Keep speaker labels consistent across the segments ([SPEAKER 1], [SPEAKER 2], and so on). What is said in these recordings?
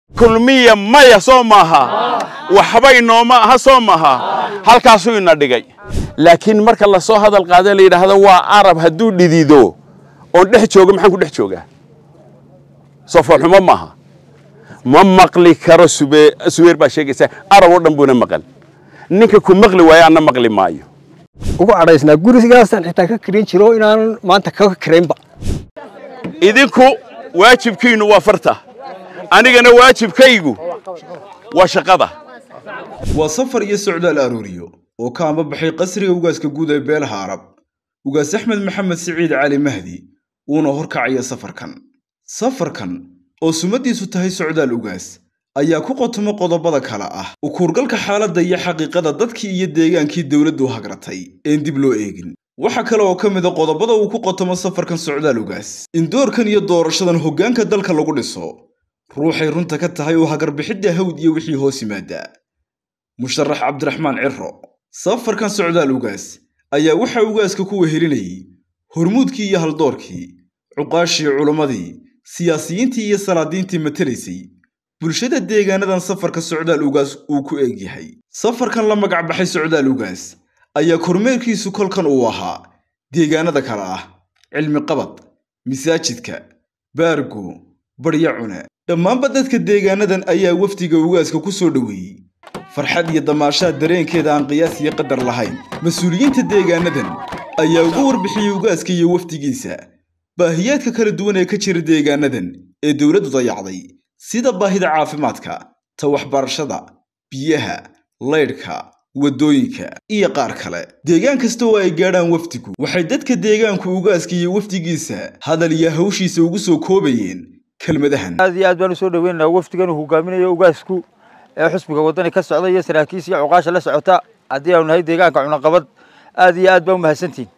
[SPEAKER 1] kulmiya maya soo maaha waxbay nooma aha soo maaha halkaasuu ina dhigay laakiin marka la soo hadal qaada la yidhaahdo waa arab hadduu dhidido oon dhex joogo maxaan ku dhex joogaa soo foolxumo maaha ma maqli karo subeer baa sheegaysa arab oo dhan buuna maqal ninka ku maqli waayo anna maqli maayo
[SPEAKER 2] ugu cadhaysnaa gurigaasaan xitaa ka karin jiro inaanan maanta kaga karaynba
[SPEAKER 1] idinku waajibkiinnu waa farta anigana waajibkaygu waa shaqada
[SPEAKER 3] waa safar iyo socdaal arooriyo oo ka ambabaxay qasriga ugaaska guud ee beelaha arab ugaas axmed maxamed siciid cali mahdi uuna horkacaya safarkan safarkan oo summaddiisu tahay socdaal ugaas ayaa ku qotomo qodobada kale ah ukuurgalka xaaladda iyo xaqiiqada dadkii iyo deegaankii dowladdu hagratay een dib loo eegin waxaa kale oo ka mid a qodobada uu ku qotomo safarkan socdaal ugaas in doorkan iyo doorashadan hoggaanka dalka lagu dhiso ruuxay runta ka tahay oo hagarbixidda hawd iyo wixii hoos yimaada musharax cabdiraxmaan ciro safarkan socdaal ugaas ayaa waxaa ugaaska ku wehelinayay hormuudkii iyo haldoorkii cuqaashii culammadii siyaasiyiintii iyo salaadiintii matelaysay bulshada deegaanadan safarka socdaal ugaas uu ku eeg yahay safarkan la magac baxay socdaal ugaas ayaa kormeerkiisu kolkan uu ahaa deegaanada kale ah cilmi qabad masaajidka baargo barya cune dhammaanba dadka deegaanadan ayaa wafdiga ugaaska ku soo dhoweeyey farxad iyo damaashaad dareenkeeda aan qiyaas iyo qadar lahayn mas-uuliyiinta deegaanadan ayaa uga warbixiyey ugaaska iyo wafdigiisa baahiyaadka kala duwan ee ka jira deegaanadan ee dowladdu dayacday sida baahida caafimaadka ta waxbarashada biyaha laydhka waddooyinka iyo qaar kale deegaan kasta oo ay gaadhaan wafdigu waxay dadka deegaanku ugaaska iyo wafdigiisa hadal iyo hawshiisa ugu soo koobayeen kelmadahan
[SPEAKER 4] aad iyo aad baan usoo dhaweynaynaa wafdigan uu hogaaminayo ugaasku ee xusbiga waddani ka socda iyo saraakiis iyo cuqaasha la socota haddii aanu nahay deegaanka cunaqabad aad iyo aad baa u mahadsantihin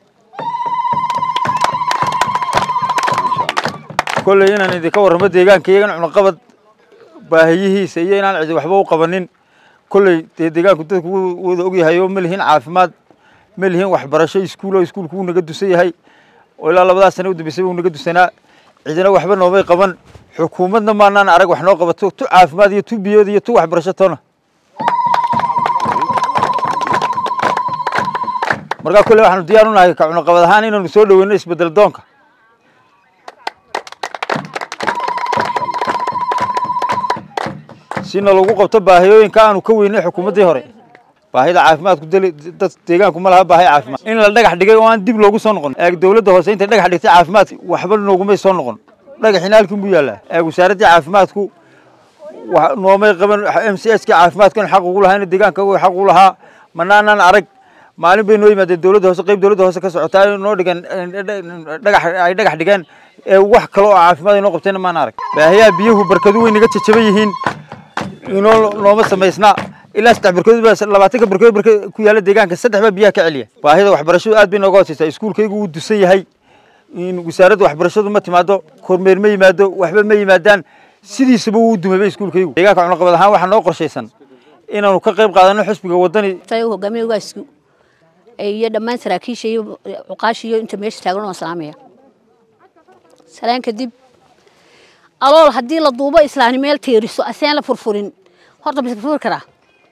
[SPEAKER 4] kolley inaan idinka warramo deegaanka iyagan cunaqabad baahiyihiisa iyo inaan cidi waxba u qabanin kolley dee deegaanku dadku wada ogyahay oo ma lihin caafimaad ma lihin waxbarasho iskuul oo iskuulku wuu naga dusan yahay oo ilaa labadaas sane u dambeysay wuu naga dusanaa cidina waxba noomay qaban xukuumadna maanaan arag wax noo qabato tu caafimaad iyo tu biyood iyo tu waxbarasho toona markaa kolley waxaanu diyaar u nahay ka cunaqabad ahaan inaanu soo dhoweyno isbedel doonka sina lagu qabto baahiyooyinka aanu ka weynay xukuumaddii hore baahida caafimaadku dad deegaanku ma laha baahi caafimaad in la dhagax dhigay oo aan dib loogu soo noqon eeg dowladda hoose intay dhagax dhigtay caafimaadka waxba noogumay soo noqon dhagaxina halkin buu yaallaa eeg wasaaraddii caafimaadku noomay qaban m c s kii caafimaadkan xaq ugu lahaa deegaanka xaq ugu lahaa manaanaan arag maalin bay noo yimaadeen dowladda hoose qayb dowladda hoose ka socotaa noo dhigan dhagax ay dhagax dhigeen ee wax kale oo caafimaad ay noo qabtayna maan arag baahiyaha biyuhu barkadu way naga jajaban yihiin inoo nooma samaysnaa ilaa saddex barkood baa labaatanka barkood barka ku yaalla deegaanka saddex baa biyaha ka celiya baahida waxbarashadu aad bay nooga hooseysaa iskuulkaygu wuu dusan yahay in wasaaradda waxbarashadu ma timaado kormeer ma yimaado waxba ma yimaadaan sidiisaba wuu dumayba iskuulkaygu deegaanka cunaqabad ahaan waxaa noo qorshaysan inaanu ka qayb qaadano xusbiga waddani
[SPEAKER 5] hogaamiya ugaasku iyo dhammaan saraakiisha iyo cuqaasha iyo inta meesha taagan oo salaamaya salaan kadib alool haddii la duubo islaani meel teeriso aseen la furfurin horta mise furfuri karaa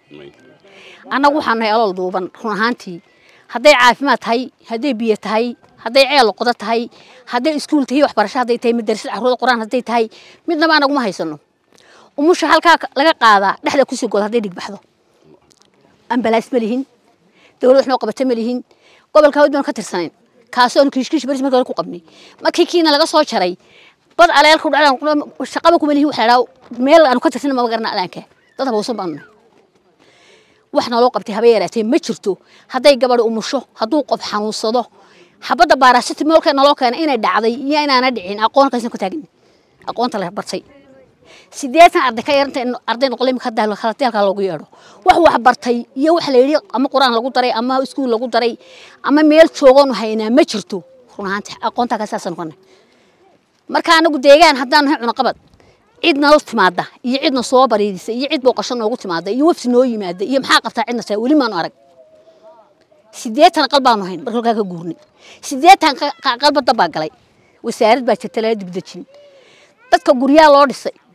[SPEAKER 5] annagu waxaan nahay alool duuban run ahaantii hadday caafimaad tahay hadday biyo tahay hadday ceel qodo tahay hadday iskuul tahay waxbarasho hadday tahay madarasad carruurda qur-aan hadday tahay midnaba anaguma haysano umusha halkaa laga qaadaa dhexda kusii goda hadday dhigbaxdo ambalaas ma lihin dowlad wax noo qabata ma lihin gobolka hawd baan ka tirsanayn kaasoo aanu kiishkiish baris markii hore ku qabnay markii kiina laga soo jaray bad aleelku dhacdaan shaqaba kuma lihin waxa la meel aanu ka tirsan ma garna alaanka dad habowsan baanu nahay wax naloo qabtay haba yaraatee ma jirto hadday gabadh umusho hadduu qof xanuunsado xabadda baarasiti moolka naloo keena inay dhacday iyo inaana dhicin aqoon kaysan ku taagin aqoonta la bartay sideetan arday ka yaranta arday noqol imika halateelka loogu yeedho wax wax bartay iyo wax la yidhi ama qur-aan lagu daray ama iskuul lagu daray ama meel joogoonu haynaa ma jirto run ahaanti aqoontaa kasaasa noqonay marka anagu deegaan haddaan nahay cunaqabad cid nala timaada iyo cidna soo bariidisa iyo cid booqasho noogu timaada iyo wafsi noo yimaada iyo maxaa qabtaa cidna saa weli maanu arag sideetan qal baanu hayn marka halkaa ka guurnay sideetan qalba dab baa galay wasaarad baa jirta lala dibdejin dadka guryaa loo dhisay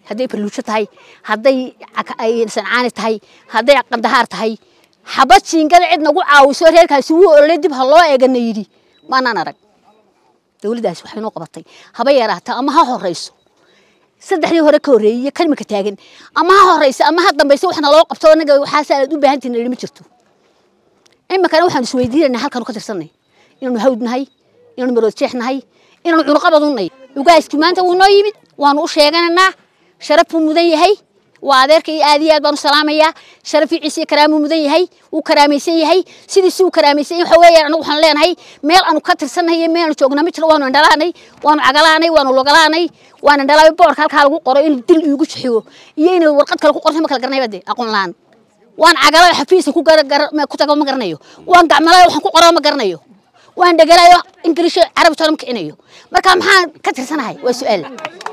[SPEAKER 5] hadday farluujo tahay hadday sancaani tahay hadday qandahaar tahay xabad jiingada cid nagu caawiso reerkaasi wuu ololay dib ha loo eegana yidhi maanaan arag dowladdaasi waxay noo qabatay haba yaraata ama ha horayso saddexdii hore ka horreeyey iyo kalimaka taagan ama ha horaysa ama ha dambaysa waxna loo qabto anaga waxaas aad u baahan tihin ma jirto iminkana waxaan isweydiinayna halkaanu ka tirsanay inaanu hawd nahay inaanu marood jeex nahay inaanu cunuqabadunay ugaaski maanta wuu noo yimid waanu u sheeganaynaa sharaf buu mudan yahay waa adeerka iyo aad iyo aad baan u salaamayaa sharafii ciise iyo karaamuu mudan yahay wuu karaamaysan yahay sidiisi uu karaamaysan yahay waxa weeyaan anagu waxaan leenahay meel aanu ka tirsannahay iyo meel aanu joognaa ma jiro waanu indhalaanay waanu cagalaanay waanu logalaanay waanu indhalaabay boorka halkaa lagu qoro in dil iigu jixiyo iyo in warqad kale ku qorto ma kala garanayba dee aqoon la-aan waan cagalay xafiisa ku ku tago ma garanayo waan gacmalay waxaan ku qoro ma garanayo waan dhegalayo ingiriish carabi toona ma kicinayo marka maxaan ka tirsanahay waa su-aal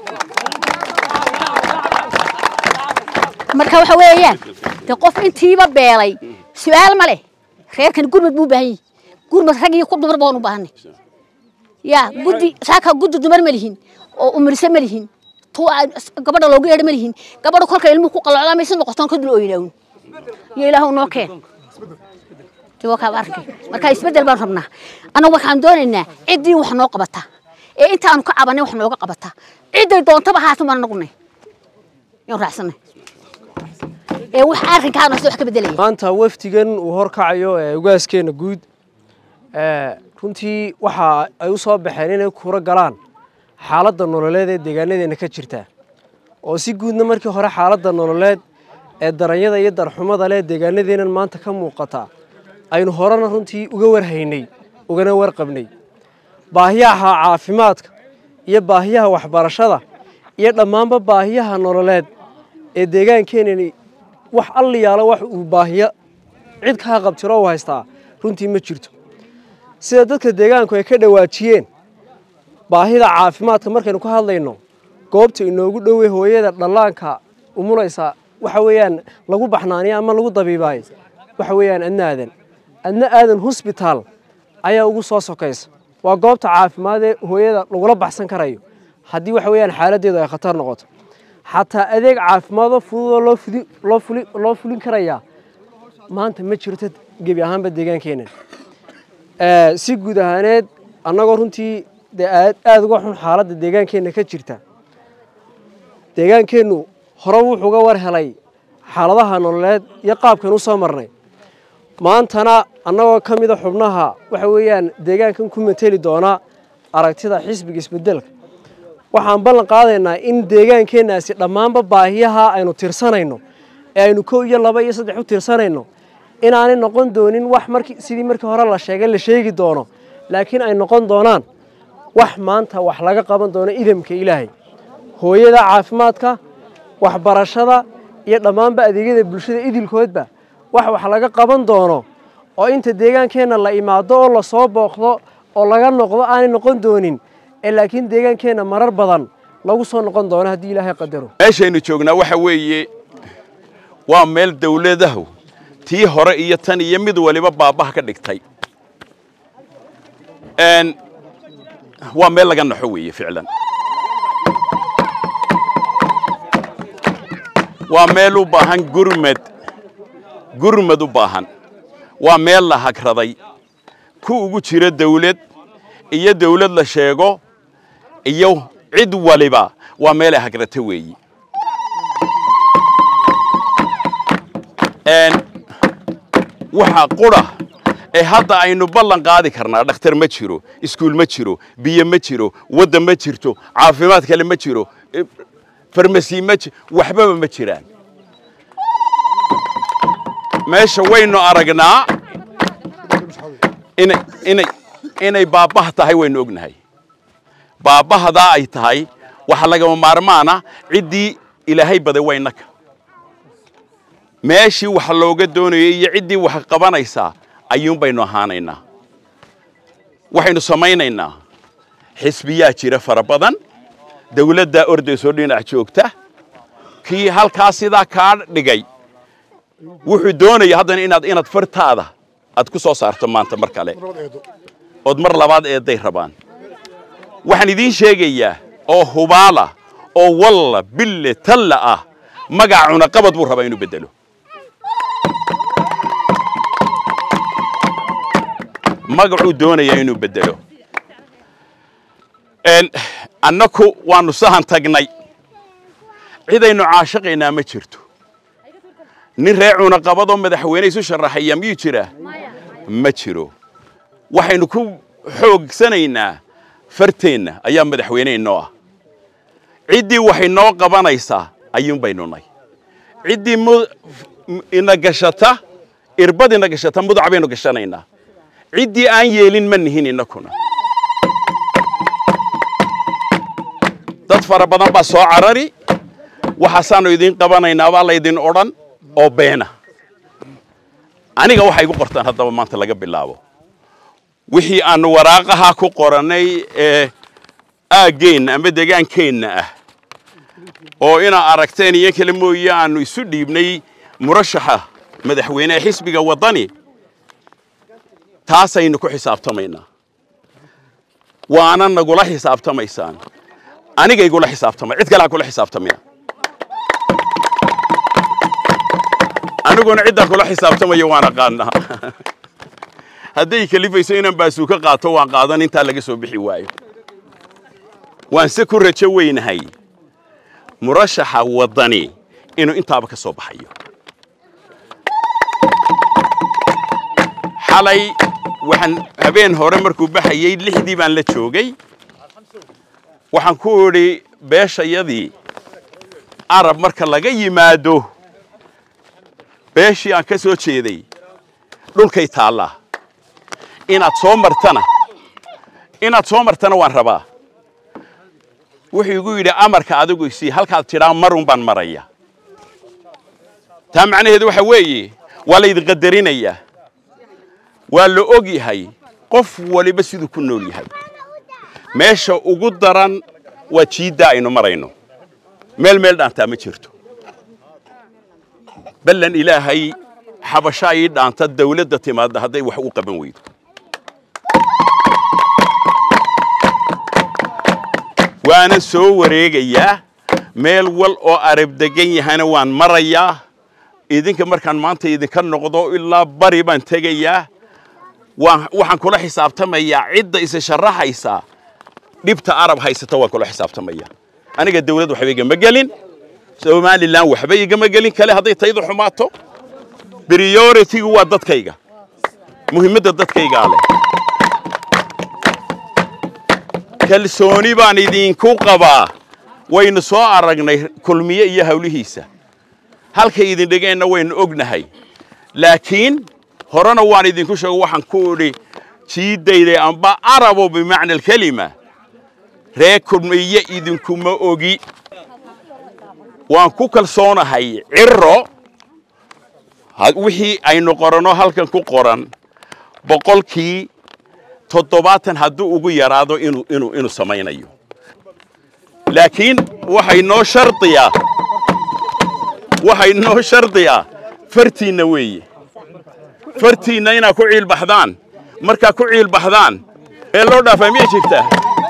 [SPEAKER 5] marka waxa weeyaan de qof intiiba beelay su-aal ma leh reerkan gurmad buu u baahan yahay gurmad rag iyo ku dumar baan u baahanay ya guddi saaka guddi dumar ma lihin oo umirse ma lihin tu gabadha loogu yeedho ma lihin gabadha kolka ilmuhu ku qalocdaa maysa noqotoon ka dul ooynaawin iyo ilaahu noo keen kaa arkay marka isbeddel baan rabnaa annagu waxaan doonaynaa ciddii wax noo qabata ee intaanu ka cabanay wax nooga qabata cidday doontaba haatan baan anagunay yaan raacsanay ee wax arrinkaana wax ka beddelaya
[SPEAKER 6] maanta wafdigan uu horkacayo ee ugaaskeena guud runtii waxa ay u soo baxeen inay kura galaan xaaladda nololeed ee deegaanadeena ka jirta oo si guudna markii hore xaaladda nololeed ee daranyada iyo darxumada leh deegaanadeenan maanta ka muuqata aynu horena runtii uga warhaynay ugana warqabnay baahiyaha caafimaadka iyo baahiyaha waxbarashada iyo dhammaanba baahiyaha nololeed ee deegaankeenani wax alliyaalo wax uu baahiyo cid kaa qabtiro u haystaa runtii ma jirto sida dadka deegaanku ay ka dhawaajiyeen baahida caafimaadka markaynu ka hadlayno goobta inoogu dhowey hooyada dhallaanka umulaysa waxa weeyaan lagu baxnaaniyo ama lagu dabiibaayo waxa weeyaan adna aadan adna aadan hosbitaal ayaa ugu soo sokaysa waa goobta caafimaad ee hooyada lagula baxsan karayo haddii waxa weeyaan xaaladdeedu ay khatar noqoto xataa adeeg caafimaadoo fududoo loo fudi loo fuli loo fulin karayaa maanta ma jirto gebi ahaanba deegaankeenan si guud ahaaneed annagoo runtii dee aad aada uga xun xaaladda deegaankeenna ka jirta deegaankeennu hore wuxuu ga war helay xaaladaha nololeed iyo qaabkan u soo marnay maantana annagoo ka mida xubnaha waxa weeyaan deegaankan ku mateli doona aragtida xisbiga isbedelka waxaan ballan qaadaynaa in deegaankeennaasi dhammaanba baahiyaha aynu tirsanayno ee aynu kow iyo laba iyo saddex u tirsanayno inaanay noqon doonin wax marki sidii markii hore la sheegay la sheegi doono laakiin ay noqon doonaan wax maanta wax laga qaban doono idamka ilaahay hooyada caafimaadka waxbarashada iyo dhammaanba adeegyada bulshada idilkoodba wax wax laga qaban doono oo inta deegaankeenna la imaado oo lasoo booqdo oo laga noqdo aanay noqon doonin ee laakiin deegaankeenna marar badan lagu soo noqon doono haddii ilaahay qadaro
[SPEAKER 1] meeshaynu joognaa waxa weeye waa meel dawladahu tii hore iyo tan iyo mid waliba baabaha ka dhigtay waa meel laga naxo weeye ficlan waa meel u baahan gurmad gurmad u baahan waa meel la hagraday ku ugu jira dawlad iyo dawlad la sheego iyo cid waliba waa meel ay hagrata weeyi waxa qura ee hadda aynu ballan qaadi karnaa dhakhtar ma jiro iskuul ma jiro biyo ma jiro wadda ma jirto caafimaad kale ma jiro farmasi ma waxbaba ma jiraan meesha waynu aragnaa inay inay inay baabbaha tahay waynu ognahay baabbahadaa ay tahay waxa lagama maarmaana ciddii ilaahay baday waynaka meeshii wax looga doonayay iyo ciddii wax qabanaysaa ayuun baynu ahaanaynaa waxaynu samaynaynaa xisbiyaa jira fara badan dawladdaa ordaysoo dhinac joogta kii halkaa sidaa kaa dhigay wuxuu doonaya haddana inaad inaad fartaada aad ku soo saarto maanta mar kale ood mar labaad eedday rabaan waxaan idiin sheegayaa oo hubaala oo walla bille talla ah magaca cunaqabad buu rabaa inuu beddelo magacuu doonayaa inuu beddelo annaku waannu sahan tagnay cidaynu caashaqaynaa ma jirto nin reer cunaqabadoo madaxweyne isu sharaxaya miyuu jiraa ma jiro waxaynu ku xoogsanaynaa farteenna ayaa madaxweyne inoo ah ciddii waxay noo qabanaysaa ayuunbaynu nay ciddii ina gashata irbad ina gashata mudac baynu gashanaynaa ciddii aan yeelin ma nihin innakuna dad fara badan baa soo carari waxaasaannu idiin qabanaynaa baa laydin odhan oo beena aniga waxay igu qortaan haddaba maanta laga bilaabo wixii aannu waraaqaha ku qorannay ee aaggeenna ama degaankeenna ah oo inaa aragteen iyo kale mooye aannu isu dhiibnay murashaxa madaxweyne ee xisbiga waddani taasaynu ku xisaabtamaynaa waana nagula xisaabtamaysaan aniga igula xisaabtamay cid kale ha kula xisaabtamaya aniguna ciddaa kula xisaabtamayo waan aqaanaa hadday kalifayso inaan baasuuka qaato waan qaadan intaa laga soo bixi waayo waanse ku rajo weynahay murashaxa waddani inuu intaaba ka soo baxayo xalay waxaan habeen hore markuu baxayey lixdii baan la joogay waxaan ku idhi beeshayadii arab marka laga yimaado beeshii aan ka soo jeeday dhulkay taallaa inaad soo martana inaad soo martana waan rabaa wuxuu igu yidhi amarka adigu isii halkaad tidhaa marun baan maraya taa macnaheedu waxa weeye waa laydin qadarinayaa waa la og yahay qof waliba siduu ku nool yahay meesha ugu daran waa jiiddaa aynu marayno meel meel dhaantaa ma jirto ballan ilaahay xabashaa ii dhaanta dawladda timaadda hadday wax u qaban weydo waana soo wareegayaa meel wal oo arab degan yahana waan marayaa idinka markaan maanta idinka noqdo ilaa bari baan tegayaa waxaan kula xisaabtamayaa cidda isa sharaxaysa dhibta arab haysata waan kula xisaabtamaya aniga dawlad waxba igama gelin somalilan waxba igama gelin kale hadday taydu xumaato prioritigu waa dadkayga muhiimadda dadkaygaa leh kalsooni baan idinku qabaa waynu soo aragnay kulmiye iyo hawlihiisa halkay idin dhegeenna waynu ognahay laakiin horena waan idinku sheego waxaan ku idhi jiiddayday amba arabo bimacna alkelima ree kulmiye idinkuma ogi waan ku kalsoonahay ciro wixii aynu qoranno halkan ku qoran boqolkii toddobaatan hadduu ugu yaraado inuu inuu inuu samaynayo laakiin waxay noo shardiyaa waxay noo shardiyaa fartiinna weeye fartiinna inaad ku ciilbaxdaan markaa ku ciilbaxdaan ee loo dhaafaa miyay jirtaa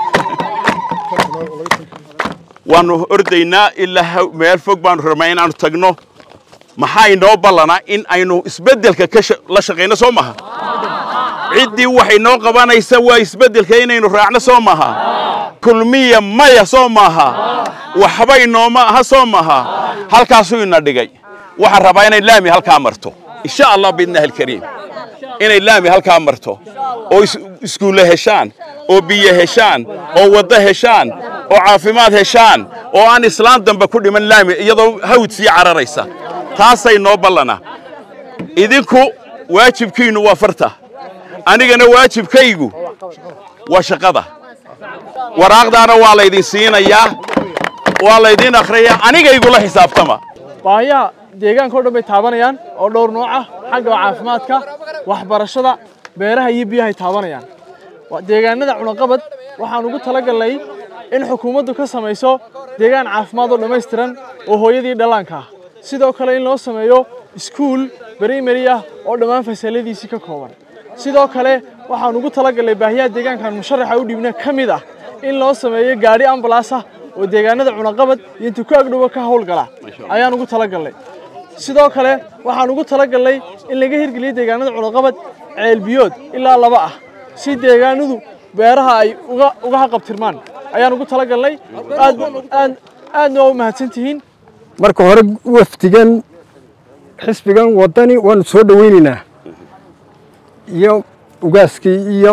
[SPEAKER 1] waannu ordaynaa ilaa meel fog baannu rabnaa inaannu tagno maxaa inoo ballanaa in aynu isbeddelka la shaqayno soo maha ciddii waxay noo qabanaysa waa isbeddelka inaynu raacno soo maha kulmiya maya soo maaha waxba inooma aha soo maha halkaasuu ina dhigay waxaan rabaa inay laami halkaa marto insha allah biidnaahi alkariim inay laami halkaa marto oo iskuulle heshaan oo biyo heshaan oo waddo heshaan oo caafimaad heshaan oo aan islaan dambe ku dhiman laami iyadoo hawd sii cararaysa taasay noo ballana idinku waajibkiinnu waa farta anigana waajibkaygu waa shaqada waraaqdaana waa laydin siinayaa waa laydin akhriyaa anigaygula xisaabtama
[SPEAKER 7] baahiyaha deegaanka o dhan bay taabanayaan oo dhowr nooc ah xagga caafimaadka waxbarashada beeraha iyo biyahay taabanayaan deegaanada cunaqabad waxaan ugu talagalnay in xukuumaddu ka samayso deegaan caafimaad oo dhammaystiran oo hooyadii dhallaanka ah sidoo kale in loo sameeyo iskuul brimary ah oo dhammaan fasaladiisii ka kooban sidoo kale waxaan ugu talagalnay baahiyaha deegaankan musharaxa u dhiibna ka mid ah in loo sameeyo gaadhi ambalaas ah oo deegaanada cunaqabad iyo inta ku agdhowa ka howlgala ayaan ugu talagalnay sidoo kale waxaan ugu talagalnay in laga hirgeliyo deegaanada cunaqabad ceelbiyood ilaa laba ah si deegaanadu beeraha ay uga uga haqabtirmaan ayaan ugu talagalnay aad aad aadna waa u mahadsantihiin
[SPEAKER 2] marka hore wafdigan xisbigan waddani waanu soo dhoweynaynaa iyo ugaaskii iyo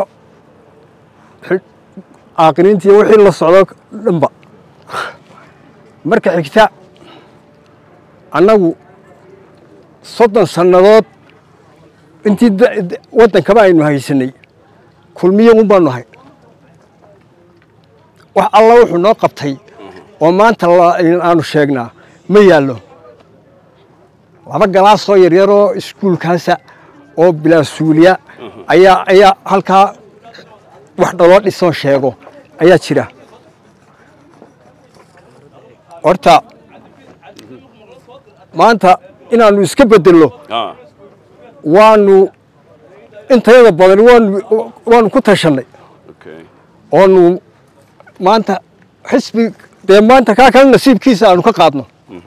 [SPEAKER 2] caaqiliintii wixii la socdo dhanba marka xigta annagu soddon sannadood intii waddankaba aynu haysanay kulmiye un baanu ahay wax alla wuxuu noo qabtay oo maanta aanu sheegnaa ma yaallo laba galaasoo yaryaroo iskuulkaasa oo bilaasuuliya ayaa ayaa halkaa wax dhaloo dhisoon sheego ayaa jira horta maanta inaannu iska beddelno waanu intayada badan waanu waanu ku tashannay oonu maanta xisbi dee maanta kaa kale nasiibkiisa aanu ka qaadno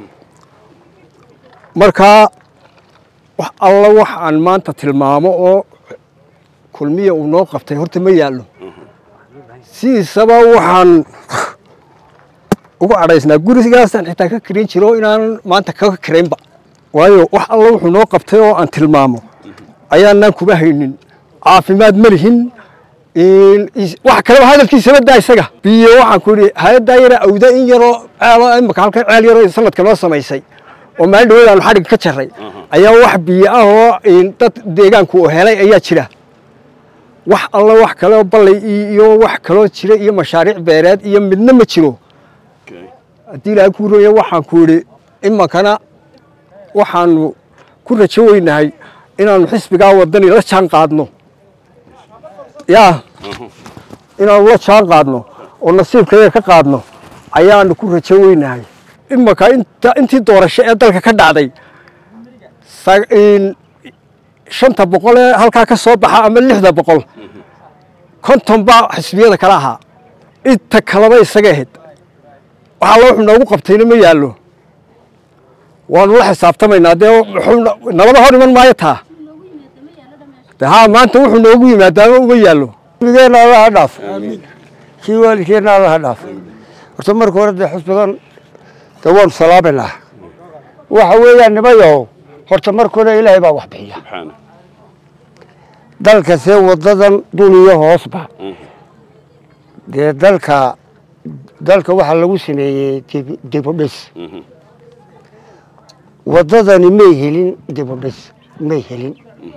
[SPEAKER 2] markaa wax alla wax aan maanta tilmaamo oo kulmiya uu noo qabtay horta ma yaallo sidiisaba waxaan ugu cadhaysnaa gurigaasaan xitaa ka karin jiro inaanan maanta kaga karaynba waayo wax alla wuxuu noo qabtay oo aan tilmaamo ayaanaan kuma haynin caafimaad ma lihin wax kaleba hadalkiisaba daa isaga biyo waxaan ku idhi hay-addaa yara awda in yaroo ceelo imaka halka ceel yaroo sanadka noo samaysay oo maalin dhaweed aanu xadhigga ka jarray ayaa wax biyo ah oo dad deegaanku uu helay ayaa jira wax alla wax kaleo ballay iyo wax kaloo jira iyo mashaariic beereed iyo midna ma jiro haddii ilaahay kuu roya waxaan ku idhi imankana waxaanu ku rajo weynahay inaanu xisbigaa waddani la jaan qaadno yaa inaanu la jaan qaadno oo nasiibkayaga ka qaadno ayaanu ku rajo weynahay imanka intii doorasho ee dalka ka dhacday shanta boqol ee halkaa ka soo baxa ama lixda boqol konton baa xisbiyada kala ahaa inta kaleba isaga ahayd wax alla wuxuu noogu qabtayna ma yaallo waanu la xisaabtamaynaa dee nabada hor iman maayo taa de haa maanta wuxuu noogu yimaadaama uma yaallo
[SPEAKER 8] xisbigeenna allaha dhaaf kii waalidkeenna allaha dhaaf horta marka hore dee xisbigan dee waanu salaaminaa waxa weeyaan nimayow horta marka hore ilaahay baa wax bixiya dalka see wadadan duniyo hoosba dee dalka dalka waxaa lagu sameeyey dibudhis wadadani may helin dibudhis may helin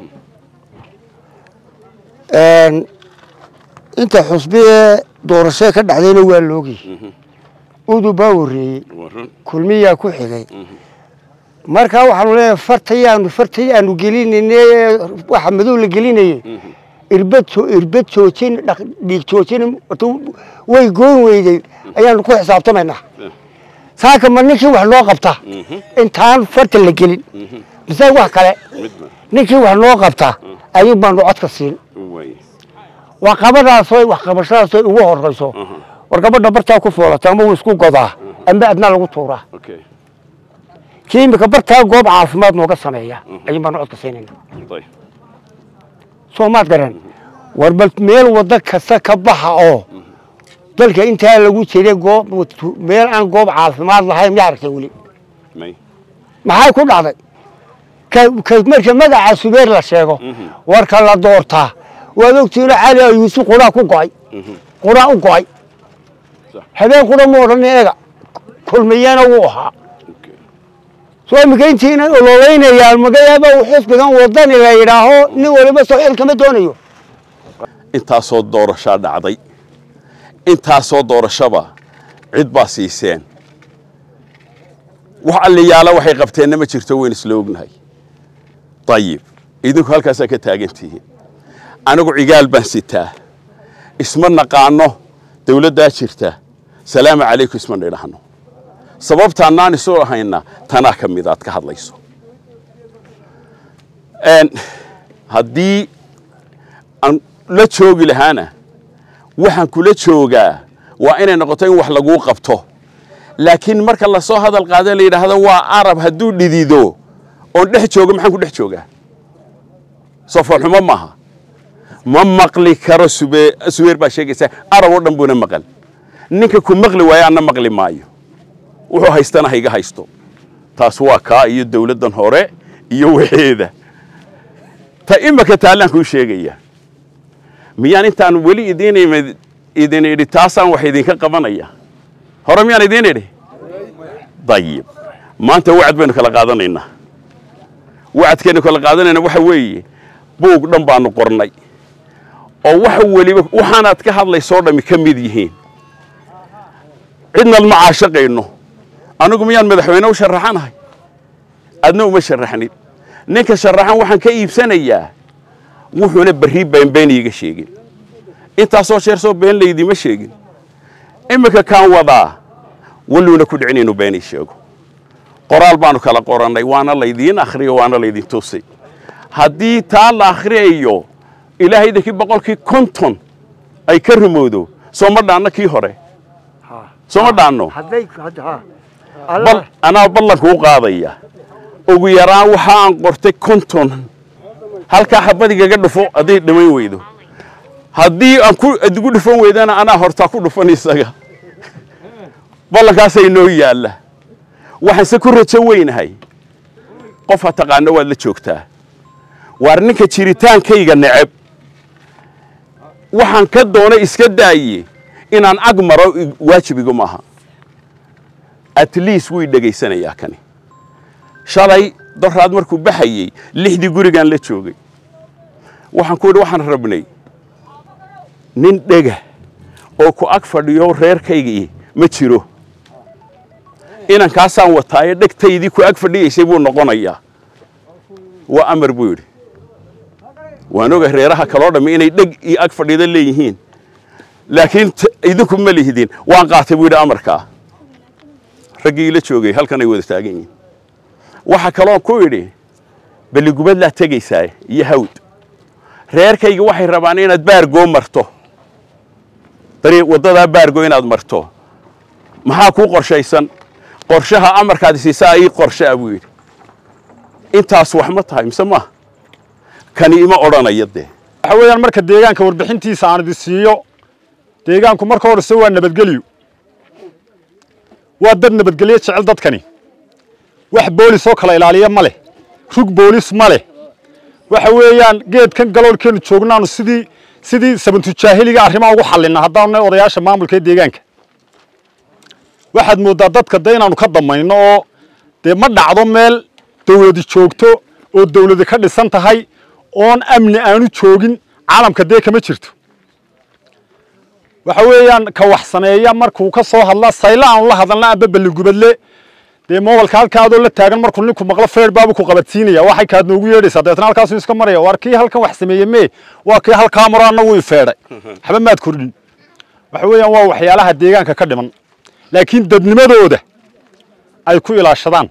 [SPEAKER 8] inta xusbi ee doorashee ka dhacdayna waa loogi udu baa horreeyey kulmiyaa ku xigay markaa waxaanu leeyahay fartayaanu fartayaanu gelinayne waxa madow la gelinayay irbad irbad joojin dhiig joojin way goon weyday ayaanu ku xisaabtamaynaa saaka ma ninkii wax noo qabta intaan farta la gelin mise wax kale ninkii wax noo qabta ayuun baanu codka siin waa qabadaasoo wax qabashadaasoo ugu horeyso war gabadha bartaa ku foolata ama wuu isku godaa ama adnaa lagu tuuraa kii imika bartaa goob caafimaad nooga sameeya ayuun baanu codka siinayna soo maad garan war bal meel waddo kasta ka baxa oo dalka intaa lagu jiray goob meel aan goob caafimaad lahayn miyaa aragtay weli maxay ku dhacday marka magaca subeer la sheego warka la doortaa waad ogtiina cali ayuusi quraa ku go'ay quraa u go'ay habeen qura ma odhan eega kulmiyana wuu ahaa soo imika intiina ololeynayaan magayaaba xisbigan wadani la yidhaaho nin waliba soo xil kama doonayo
[SPEAKER 1] intaasoo doorashaa dhacday intaasoo doorashaba cid baa siiseen wax alliyaala waxay qabteenna ma jirto weyn isla ognahay dayib idinku halkaasaa ka taagantihiin anigu cigaal baan sitaa isma naqaano dawladdaa jirta salaamu calaykum isma nidhaahno sababtaannaan isu ahayna tanaa ka mid aad ka hadlayso haddii aan la joogi lahaana waxaan kula joogaa waa inay noqoto in wax laguu qabto laakiin marka lasoo hadal qaada la yidhaahdo waa arab hadduu dhidido oon dhex joogo maxaan ku dhex joogaa soo foolxumo maaha ma maqli karo sube subeer baa sheegaysaa arab oo dhan buuna maqal ninka ku maqli waayo anna maqli maayo wuxuu haystana hayga haysto taas waa kaa iyo dawladdan hore iyo waxeeda ta imika taallaan kuu sheegaya miyaan intaan weli idiin imid idin idhi taasaan wax idinka qabanaya hore miyaan idiin idhi dayib maanta wacad baynu kala qaadanaynaa wacadkaynu kala qaadanayna waxa weeye buug dhan baanu qornay oo waxa weliba waxaanaad ka hadlaysoo dhammi ka mid yihiin cidnaad ma caashaqayno anigu miyaan madaxweyne u sharaxanahay adna uma sharaxnid ninka sharaxan waxaan ka iibsanayaa wuxuuna berri beenbeen iiga sheegin intaasoo jeer soo been laydima sheegin iminka kaan wadaa walluuna ku dhicin inuu beenii sheego qoraal baanu kala qorannay waana laydiin akhriyo waana laydin tusay haddii taa la akhriyayo ilaahaydakii boqolkii konton ay ka rumowdo soo ma dhaanno kii hore soo ma dhaanno
[SPEAKER 8] hadday ha
[SPEAKER 1] bal anaa ballanka u qaadaya ugu yaraan waxa aan qortay konton halkaa xabadigaga dhufo hadday dhammayn weydo haddii aan ku adigu dhufan weydana anaa hortaa ku dhufan isaga ballankaasaa inoo yaalla waxaanse ku rajo weynahay qof ha taqaano waad la joogtaa waar ninka jiritaankayga neceb waxaan ka doona iska daaye inaan ag maro waajibigu maaha at least wuu dhegaysanayaa kani shalay doraad markuu baxayey lixdii gurigaan la joogay waxaan ku idhi waxaan rabnay nin dhega oo ku ag fadhiyo reerkaygii ma jiro inankaasaan wataayo dhegtaydii ku ag fadhiyaysay buu noqonayaa waa amar buu yidhi waan oga reeraha kaloo dhammi inay dheg iyo ag fadhiida leeyihiin laakiin idinku ma lihdin waan qaatay buu yidhi amarkaa raggii ila joogay halkan ay wada taagan yihiin waxaa kaloo ku idhi balligubadlaa tegaysaa iyo hawd reerkayga waxay rabaan inaad baargoo marto dariiq waddadaa baargo inaad marto maxaa kuu qorshaysan qorshaha amarkaad siisaa ii qorshaa buu yidhi intaas wax ma tahay mise maaha kani ima odhanaya dee
[SPEAKER 9] waxa weeyaan marka deegaanka warbixintiisa aan idin siiyo deegaanku marka horese waa nabadgelyo waa dad nabadgelyo jecel dadkani wax boolis oo kala ilaaliya ma leh rug boolis ma leh waxa weeyaan geedkan galoolkeenu joognaanu sidii sidii sabantujaahiliga arrimaha ugu xallinna haddaanu nahay odayaasha maamulka ee deegaanka waxaad mooddaa dadka de inaanu ka damayno oo dee ma dhacdo meel dawladi joogto oo dawladi ka dhisan tahay oon amni aanu joogin caalamka dee kama jirto waxa weeyaan ka wax sameeya markuu ka soo hadla sayla aanu la hadalna amba balligubadle dee mobalka halkaadoo la taagan markuu ninku maqlo feer baabu ku qabadsiinaya waxay kaad noogu yeedhaysaa dabeetna halkaasuu iska maraya waar kii halkan wax sameeye mee waa kii halkaa maro anna wuu ifeedhay waxba maad kordhin waxa weeyaan waa waxyaalaha deegaanka ka dhiman laakiin dadnimadooda ay ku ilaashadaan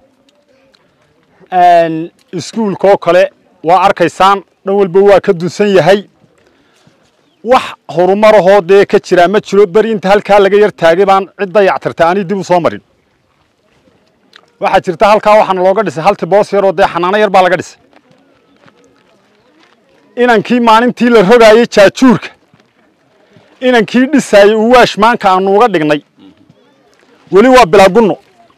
[SPEAKER 9] iskuulkaoo kale waa arkaysaan dhan walba waa ka dunsan yahay wax horumarahoo dee ka jiraa ma jiro beri inta halkaa laga yar taagay baan cid dayactirta ani dib u soo marin waxaa jirta halkaa waxaana looga dhisay halti boos yaroo dee xanaano yar baa laga dhisay inankii maalintii la rogaayey jaajuurka inankii dhisaayey uwaash maanka aanu uga dhignay weli waa bilaagunno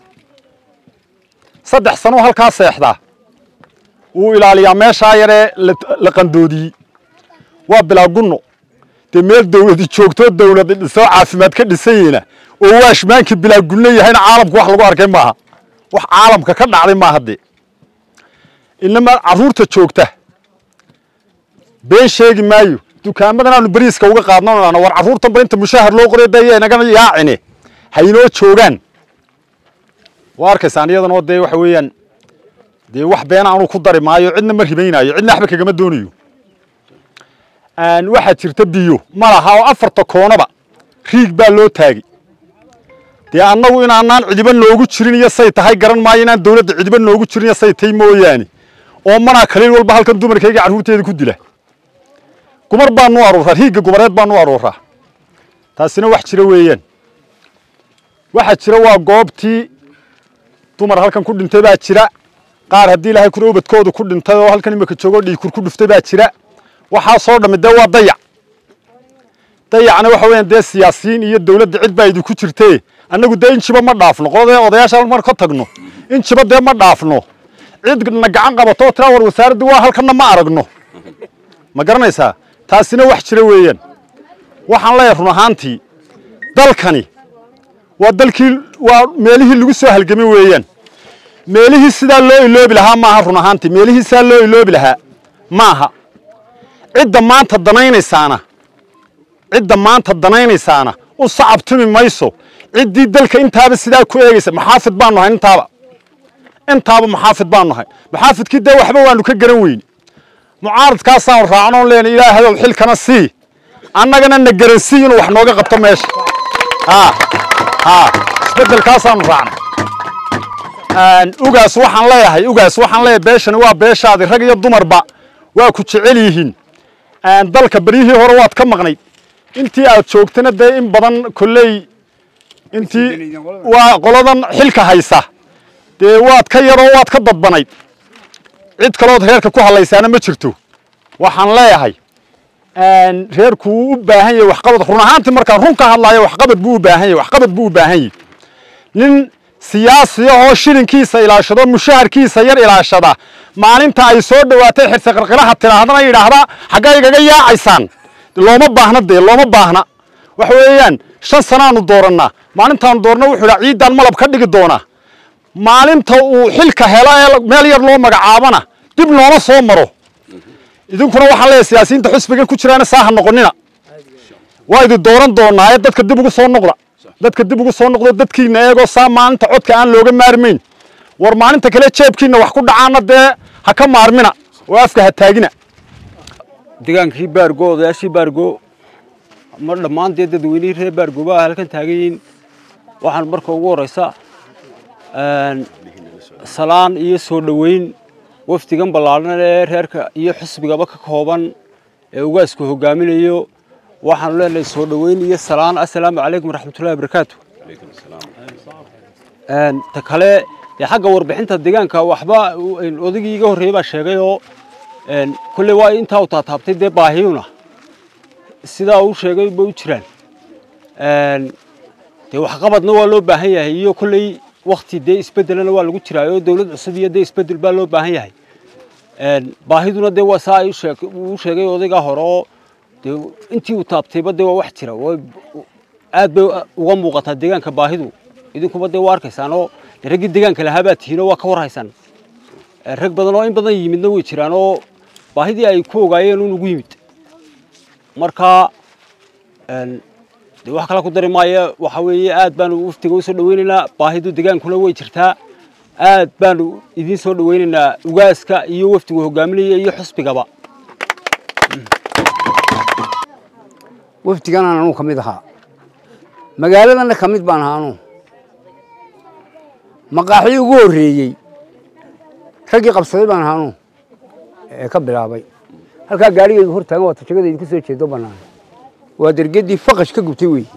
[SPEAKER 9] saddex sanoo halkaa seexdaa wuu ilaaliyaa meeshaa yaree la qandoodiyey waa bilaagunno dee meel dawladi joogtoo dawladi dhisoo caafimaad ka dhisanyeyna oo waashmaankii bilaagunno yahayna caalamku wax lagu arkay maaha wax caalamka ka dhacday maaha dee inama carruurta joogta been sheegi maayo dukaamadan aanu beriiska uga qaadnano war carruurtan ba inta mushahar loo qoray daya inagana yaacine haynoo joogaan waa arkaysaan iyadanoo dee waxa weeyaan dee wax been aanu ku dari maayo cidna ma ribaynaayo cidna waxba kagama doonayo waxaa jirta biyo ma laha oo afarta koonaba riig baa loo taagay dee annagu inaanaan cidiba noogu jirin iyo say tahay garan maayo inaan dawladda cidiba noogu jirin iyo say tahay mooyaane oo manaa kaliil walba halkan dumarkayga carruurteeda ku dila gumar baanu aruuraa riigga gumareed baanu aruuraa taasina wax jira weeyaan waxaa jira waa goobtii dumar halkan ku dhintay baa jira qaar haddii ilaahay kuna ubadkoodu ku dhintay oo halkan imika joogo dhiikur ku dhuftay baa jira waxaa soo dhammi dee waa dayac dayacna waxa weeyaan dee siyaasiyiin iyo dawladda cid baa idinku jirtee annagu dee injiba ma dhaafno qoladee odayaasha mar ka tagno injiba dee ma dhaafno cid na gacan qabato oo tiraa war wasaaraddu waa halkanna ma aragno ma garanaysaa taasina wax jira weeyaan waxaan leeyahay run ahaantii dalkani waa dalkii waa meelihii lagu soo halgamay weeyaan meelihii sidaa loo iloobi lahaa maaha run ahaantii meelihii sidaa loo iloobi lahaa maaha cidda maanta danaynaysaana cidda maanta danaynaysaana u sacabtumi mayso ciddii dalka intaaba sidaa ku eegaysa maxaafid baanu nahay intaaba intaaba maxaafid baanu nahay maxaafidkii dee waxba waanu ka garan weyne mucaaradkaasaanu raacnoon leena ilaahayow xilkana sii annagana na garansii inuu wax nooga qabto meesha haa haa isbeddelkaasaanu raacnay ugaas waxaan leeyahay ugaas waxaan leeyahay beeshani waa beeshaadi rag iyo dumarba waa ku jecel yihiin dalka beryihii hore waad ka maqnayd intii aad joogtana dee in badan kolley intii waa qoladan xilka haysa dee waad ka yaroo waad ka dadbanayd cid kalood reerka ku hadlaysaana ma jirto waxaan leeyahay reerku wuu u baahan yahay waxqabad run ahaantii markaan run ka hadlayo waxqabad buu u baahan yahay waxqabad buu u baahan yahay nin siyaasiya oo shilinkiisa ilaashado mushaharkiisa yar ilaashada maalinta ay soo dhowaatay xirse qarqilaha tidhaahdana yidhaahda xaggaa igaga yaacaysaan looma baahna dee looma baahna waxa weeyaan shan sanaanu doorannaa maalintaanu doorna wuxuu idhaa ciiddaan malab ka dhigi doonaa maalinta uu xilka helo ee meel yar loo magacaabana dib looma soo maro idinkuna waxaan leeyahay siyaasiyiinta xusbigan ku jiraana saaha noqonina waa idin dooran doonaa ee dadka dib ugu soo noqda dadka dib ugu soo noqdo dadkiina eegoo saa maalinta codka aan looga maarmayn war maalinta kale jeebkiina wax ku dhacaana dee ha ka maarmina oo afka ha taagina
[SPEAKER 2] degaankii baargo odayaashii baargo ma dhammaan dee dadweynihii reer baargo baa halkan taagan yihiin waxaan marka ugu horeysa salaan iyo soo dhoweyn wafdigan ballaadhan ee reerka iyo xisbigaba ka kooban ee ugaasku hogaaminayo waxaanu leenahay soo dhoweyn iyo salaan assalaamu calaykum waraxmatullahi wabarakaatu ta kale dee xagga warbixinta deegaanka waxba odaygii iga horreeyey baa sheegay oo kolley waa intaa u taataabtay dee baahiyuna sidaa uu sheegay bay u jiraan dee waxqabadna waa loo baahan yahay iyo kolley wakti dee isbeddelana waa lagu jiraa oo dawlad cusub iyo dee isbeddel baa loo baahan yahay baahiduna dee waa saa uu sheegay odaygaa hore oo dee intii uu taabtayba dee waa wax jira aad bay uga muuqataa deegaanka baahidu idinkuba dee waa arkaysaan oo raggii deegaanka lahaa baa tihiin oo waa ka warhaysaan rag badan oo in badan yimidna way jiraan oo baahidii ay ku ogaayeen un ugu yimid marka dee wax kale ku dari maayo waxa weeye aad baanu waftiga usoo dhaweynaynaa baahidu degaankuna way jirtaa aad baanu idiin soo dhaweynaynaa ugaaska iyo waftigu hogaaminaya iyo xusbigaba
[SPEAKER 8] wafdigan aan anugu ka mid ahaa magaaladanna ka mid baan ahaa anugu maqaaxii ugu horreeyey raggii qabsaday baan ahaa anugu ee ka bilaabay halkaa gaarigayga hor taagan waa tajagada idinku soo jeedo bannaan waa dergeddii faqash ka gubtay wey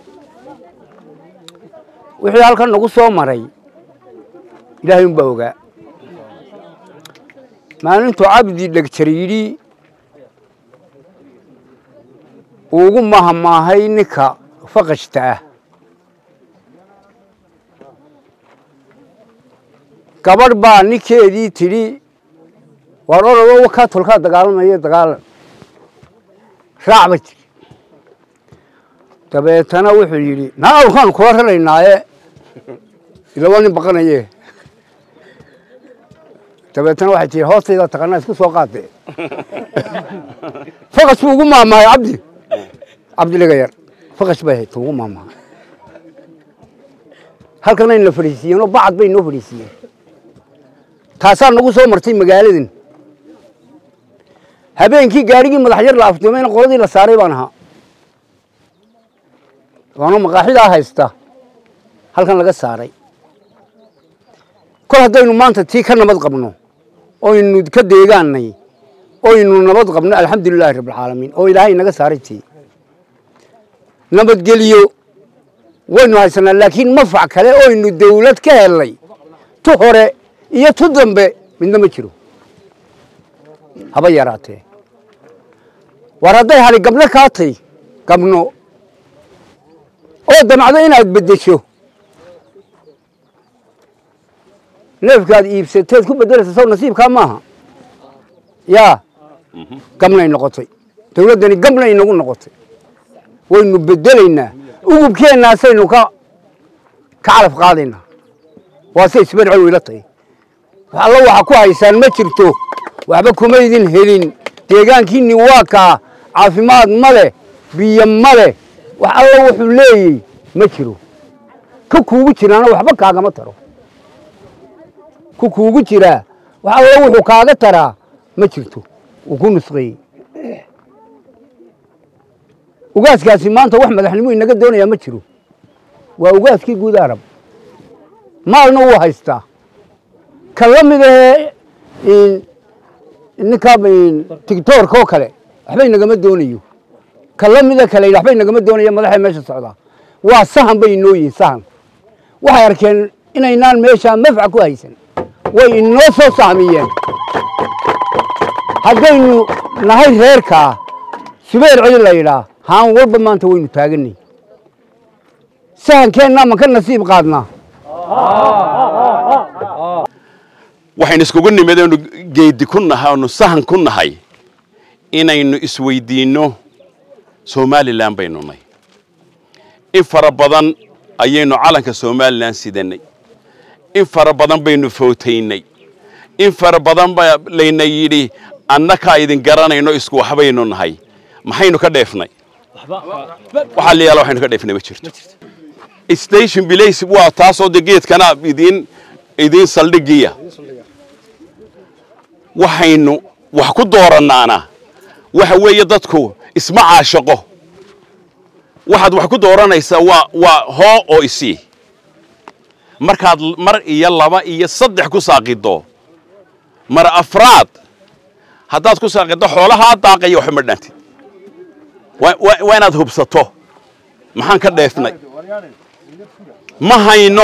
[SPEAKER 8] wixii halkan nagu soo maray ilaahay unbaa ogaa maalintuu cabdi dhegjar yidhi ugu mahamaahay ninka faqashta ah gabadh baa ninkeedii tidhi waar orado wakaa tolkaa dagaalamaya dagaalan raac ba tiri dabeetana wuxuu yidhi naa awrkaanu kula raraynaaye ilaba nin baqanaye dabeetana waxay tihi hoostayda taqanaa isku soo qaade faqash buu ugu maamaahay cabdi cabdi dhigayar faqash bay ahayd ugu maamaahay halkan ayna fadhiisiiyeen oo bacad bay noo fadhiisiiyeen taasaa nagu soo martay magaaladan habeenkii gaarigii madax yar la afduumayna qoladii la saaray baan ahaa waana maqaaxidaa haysta halkan laga saaray kol haddaynu maanta tii ka nabad qabno oynu ka deegaanay oynu nabad qabno alxamdulilaahi rabbilcaalamiin oo ilaahay naga saaray tii nabadgeliyo waynu haysanaa laakiin mafac kale oynu dawlad ka helnay tu hore iyo tu dambe midna ma jiro haba yaraatee war hadday hali gabno kaa tay gabno oo damacdo inaad beddesho neefkaad iibsateed ku beddelaysa sow nasiibkaa maaha yaa gabnay noqotay dawladdani gabnay inagu noqotay waynu beddelaynaa ugubkeennaasaynu ka ka calaf qaadaynaa waase isbarcel wayla tahay wax allo waxa ku haysaan ma jirto waxba kuma idin helin deegaankiinni waa kaa caafimaad ma leh biyo ma leh wax allo wuxuu leeyey ma jiro ka kuugu jiraana waxba kaagama taro ku kuugu jiraa wax allo wuxuu kaaga taraa ma jirto wuu ku nusqeeyey ugaaskaasi maanta wax madaxnimo inaga doonayaa ma jiro waa ugaaskii guud arab maalna wuu haystaa ka la mid ahee ninkaa tigtoorka oo kale waxba inagama doonayo ka la mida kale waxba inagama doonaya madaxay meesha socdaa waa sahan bay inoo yihin sahan waxay arkeen inaynaan meeshaa mafca ku haysan way inoo soo sahmiyeen haddaynu nahay reerkaa subeer celi la yidhaa haan walba maanta waynu taaganay sahankeenna ma ka nasiib qaadnaa
[SPEAKER 1] waxaynu iskugu nimid aynu geedi ku nahay oonu sahan ku nahay inaynu isweydiinno somalilan baynu nay in fara badan ayaynu calanka somalilan sidanay in fara badan baynu footaynay in fara badan baa layna yidhi annakaa idin garanayno isku waxbaynu nahay maxaynu ka dheefnay waxaa la yaala waxaynu ka dheefnay ma jirto station bilays waa taasoo de geedkana idiin idiin saldhigiya waxaynu wax ku doorannaana waxa weeye dadku isma caashaqo waxaad wax ku dooranaysaa waa waa hoo oo isii markaad mar iyo laba iyo saddex ku saaqido mar afraad haddaad ku saaqido xoolahaa daaqaya waxba ma dhaantid waa inaad hubsato maxaan ka dheefnay ma hayno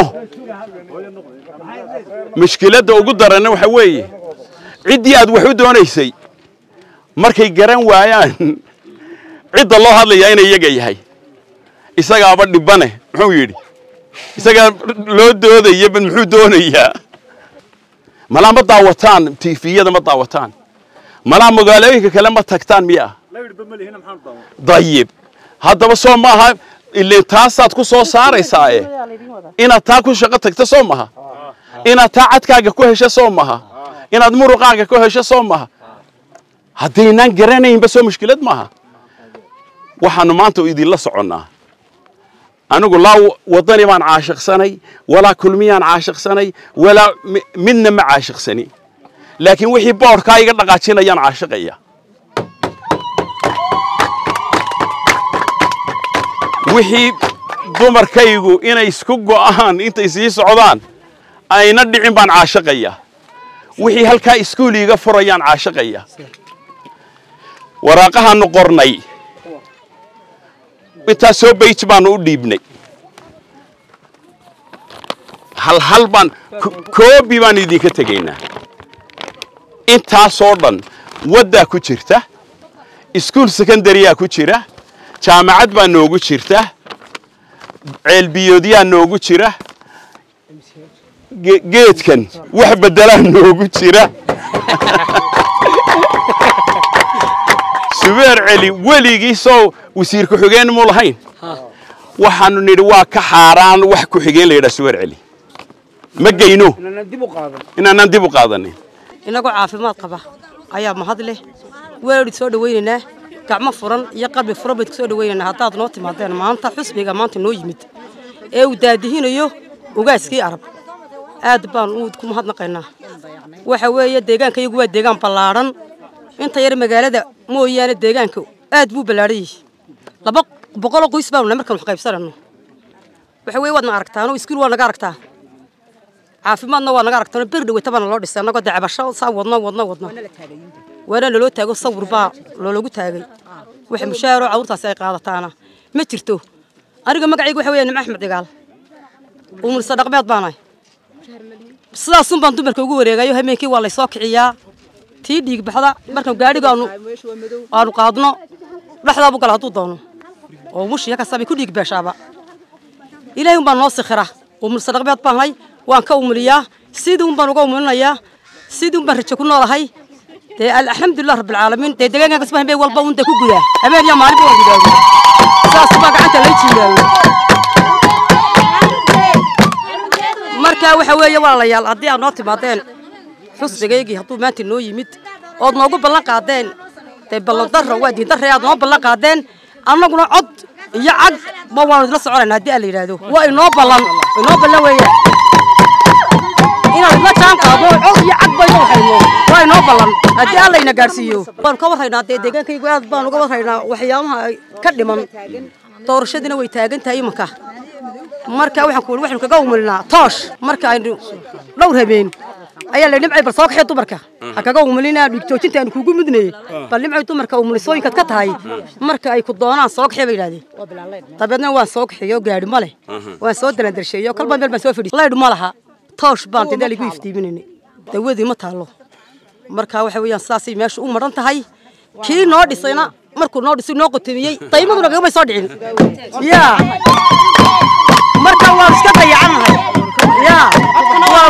[SPEAKER 1] mushkiladda ugu daranna waxa weeye ciddii aad wax u doonaysay markay garan waayaan cidda loo hadlayaa inay iyaga yahay isagaaba dhibane muxuu yidhi isagaa loo doodaya bal muxuu doonayaa malaa ma daawataan tifiyada ma daawataan malaa magaalooyinka kale ma tagtaan miya dayib haddaba soo maaha ileen taasaad ku soo saaraysaae inaad taa ku shaqo tagto soo maha inaad taa cadkaaga ku hesho soo maha inaad muruqaaga ku hesho soo maha haddaynaan garanaynba soo mushkilad maaha waxaanu maanta idinla soconnaa anigu laa waddani baan caashiqsanay walaa kulmiyaan caashiqsanay walaa midna ma caashiqsani laakiin wixii boodhkaa iga dhaqaajinayaan caashiqaya wixii dumarkaygu inay isku go'aan intay sii socdaan ayna dhicin baan caashiqaya wixii halkaa iskuul iiga furayaan caashiqaya waraaqahaanu qornay intaas soo bayj baanu u dhiibnay hal hal baan koobi baan idinka tegaynaa intaasoo dhan waddaa ku jirta iskuul secondaryaa ku jira jaamacad baa noogu jirta ceelbiyoodyaa noogu jira geedkan wax beddelaa noogu jira subeer celi weligiisoo wasiir ku-xigeen mu lahayn waxaanu nidhi waa ka xaaraan wax ku-xigeen la yidhaha subeer celi ma geyno inaanaan dib u qaadanin
[SPEAKER 10] inagoo caafimaad qaba ayaa mahad leh weelidhi soo dhawaynaynaa gacmo furan iyo qalbi furan bayd ku soo dhawaynaynaa haddaad noo timaadeen maanta xusbiga maanta noo yimid ee uu daadihinayo ugaaskii arab aad baan ku mahadnaqaynaa waxa weeye deegaanka iyagu waa deegaan ballaadhan inta yar magaalada mooyaane deegaanka aad buu ballaadhan yihi laba boqoloo qoys baanu nahay markaan wax qaybsanayno waxa weeye waad na aragtaanoo iskuul waa naga aragtaa caafimaadna waa naga aragtaanoo bir dhaweyta baana loo dhisay annagoo dacbasho saa wadno wadno wadno waana naloo taago sawir baa loologu taagay waxa mushaharoo carruurtaasi ay qaadataana ma jirto aniga magacayga waxa weeye nimco axmed cigaal umulsa dhaqmeed baanahay sidaasun baan dumarka ugu wareegayo habeenkii waa laysoo kiciyaa tii dhiig baxda markaan gaadhiga aanu aanu qaadno dhexdaabu gala hadduu doono oo mushiya kasabay ku dhiig beeshaaba ilaahay un baan noo sikhira umulsa dhaqmeed baanahay waan ka umuliyaa sidii un baan uga umulinayaa sidii un baan rajo ku noolahay dee alxamdulilah rabbilcaalamiin dee deegaanka kasba habeen walba un dee ku gudaa habeen iyo maalinba waan gudaago saas baa gacanta lay jiidaayo marka waxa weeye walaalayaal haddii aad noo timaadeen xusbigaygii hadduu maanta noo yimid ood noogu ballan qaadeen dee ballan darro waa diin darre aad noo ballan qaadeen annaguna cod iyo cag ma waanu idla soconayna haddii aan la yidhaahdo waa inoo ballan inoo ballan weeyaan inaad idla jaan qaado cod iyo cag baynu hayno waa inoo ballan haddii aan layna gaadhsiiyo waanu ka warraynaa dee deegaankaygu aad baan uga warraynaa waxyaabaha ka dhiman doorashadiina way taagan tahay imanka marka waxaan ku waxaanu kaga umulinaa toosh marka aynu dhowr habeen ayaa la dhimcay bal soo kaxee dumarka ha kaga umulinaa dhiig joojinta aanu kugu mudnayey bal dhimcay dumarka umulisooyinkaad ka tahay marka ay ku doonaan soo kaxee bay yidhahdeen dabeedna waan soo kaxeeyo gaadhi ma leh waan soo dalandarsheeyo kalba meel baan soo fadhiis laydh ma laha toosh baan dadaal igu iftiiminayna dawadii ma taallo marka waxa weeyaan sidaasay meesha u maran tahay kii noo dhisayna markuu noo dhisay noo qotomiyey daymaduna kagamay soo dhicin yaa marka waan iska dayacannahay yaa